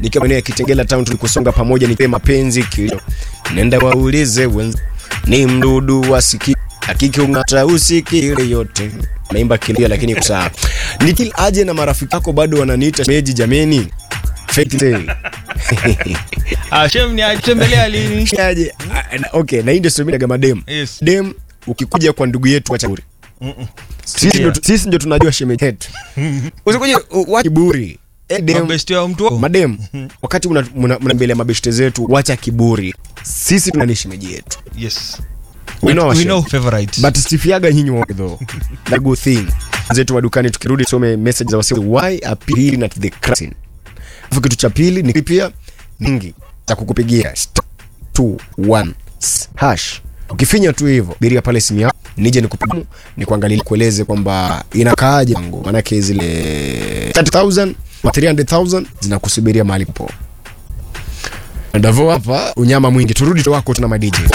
nikiwa maeneo ya Kitengela town tulikusonga pamoja nikiwa mapenzi kilio nenda waulize wenzi ni mdudu wa siki hakiki ungata usikile yote naimba kilio lakini kusaa nikil aje na marafiki yako bado wananiita meji jameni fake tale Ah, shem ni atembelea lini? aje Ah, na- okay na hii ndio sio mimi kama dem Yes. dem ukikuja kwa ndugu yetu acha kiburi sisi Sikia. ndio sisi ndio tunajua shemeji yetu usikuje u- wa kiburi Eh, dem Mabesti wa mtu wako. madem wakati mna, mna, mna mbele ya mabeshte zetu wacha kiburi sisi tunani shemeji yetu Yes. We know our We shame. know favorite. but stifiaga nyinyi wote though the good thing zetu wa dukani tukirudi tusome message za wasi why appealing at the crashing afu kitu cha pili ni pia nyingi za kukupigia star 21 hash ukifinya tu hivyo biria pale simu yako nije nikupimu ni kuangalia kueleze kwamba inakaaje wangu maanake zile 30000 na 300000 zinakusubiria mahali popo Davo hapa unyama mwingi turudi tu wako tuna madj